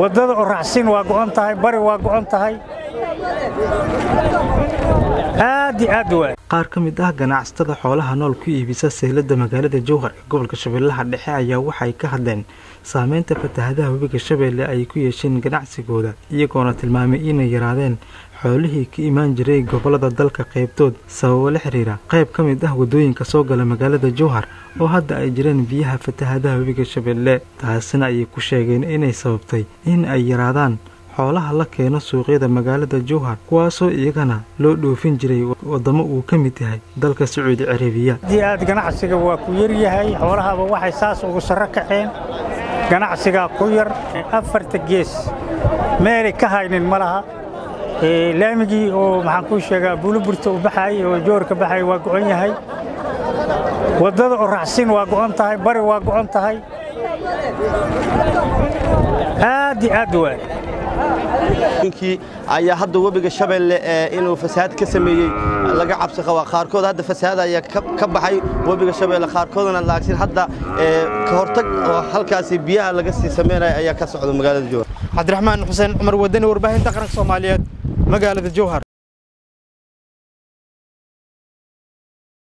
waddada oraxsin waa go'on tahay bari waa go'on tahay aad iyo aad waay qaar ka mid ah ganacsatada xoolaha nool ku iibisa seylada magaalada jowhar ee gobolka shabeellaha dhexe ayaa waxay ka hadleen saameynta fatahadaha webiga shabeelle ay ku yeesheen ganacsigooda iyagoona tilmaamay inay yaraadeen xoolihii ka imaan jiray gobolada dalka qaybtood sababo la xiriira qayb ka mid ah waddooyinka soo gala magaalada jowhar oo hadda ay jireen biyaha fatahadaha webiga shabeelle taasina ayay ku sheegeen inay sababtay in ay yaraadaan xoolaha la keeno suuqyada magaalada jowhar kuwaasoo iyagana loo dhoofin jiray waddamo uu ka mid yahay dalka sacuudi carabiya haddii aad ganacsiga waa ku yaryahay xoolahaba waxay saas ugu sarro kaceen ganacsigaa ku yar afarta gees meelay ka haynin ma laha laamigii oo maxaan kuu sheegaa buuliburta u baxaayay oo joorka baxaaya waa go'on yahay waddada oraxsin waa go'on tahay bari waa go'on tahay aad iyo aad waay ninkii ayaa hadda webiga shabeelle inuu fasahaad ka sameeyey laga cabsi qabaa qaarkood hadda fasahaad ayaa ka baxay webiga shabeelle qaarkoodana laagsin hadda ka hortag oo halkaasi biyaha laga sii sameynaya ayaa ka socda magaalada jowhar cabdiraxmaan xuseen cumar wadani warbaahinta qaranka soomaaliyeed magaalada jowhar